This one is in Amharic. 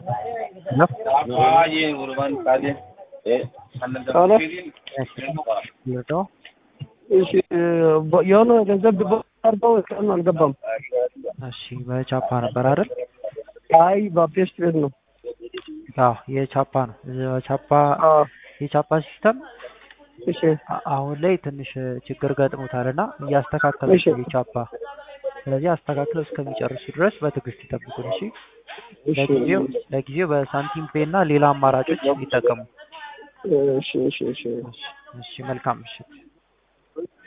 እሺ የሆነ ገንዘብ አርገው እስካሁን አልገባም። እሺ በቻፓ ነበር አይደል? አይ በፔስት ቤት ነው። አዎ የቻፓ ነው። ቻፓ አዎ የቻፓ ሲስተም እሺ አ- አሁን ላይ ትንሽ ችግር ገጥሞታል እና እያስተካከለች እሺ። ነው የቻፓ። ስለዚህ አስተካክለው እስከሚጨርሱ ድረስ በትዕግስት ይጠብቁን። እሺ እሺ ለጊዜው ለጊዜው በሳንቲም ፔ እና ሌላ አማራጮች ይጠቀሙ። እሺ እሺ እሺ እሺ መልካም ምሽት።